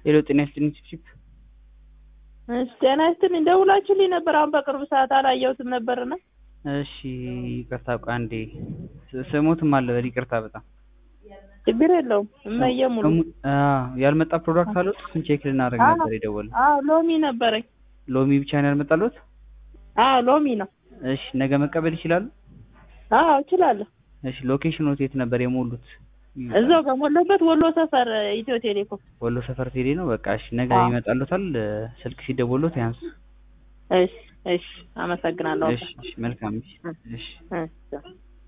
ሄሎ ጤና ይስጥልኝ ቺፕ እሺ ጤና ይስጥልኝ። ደውላችሁልኝ ነበር አሁን በቅርብ ሰዓት አላየሁትም ነበርና። እሺ ይቅርታ ቆይ አንዴ ስ- ስሞትም አለ በል ይቅርታ በጣም ችግር የለውም። እመዬ ሙሉ እሙ- አዎ፣ ያልመጣ ፕሮዳክት አለው እሱን ቼክ ልናደርግ አዎ። ነበር የደወልነው አዎ ሎሚ ነበረኝ። ሎሚ ብቻ ነው ያልመጣሉት አዎ ሎሚ ነው። እሺ ነገ መቀበል ይችላሉ አዎ እችላለሁ። እሺ ሎኬሽኖት የት ነበር የሞሉት እዛው ከሞላበት ወሎ ሰፈር ኢትዮ ቴሌኮም። ወሎ ሰፈር ቴሌ ነው በቃ እሺ ነገ አዎ። ይመጣሉታል ስልክ ሲደወሉት ያንሱ እሺ እሺ፣ አመሰግናለሁ። እሺ እሺ መልካም እሺ እሺ እሺ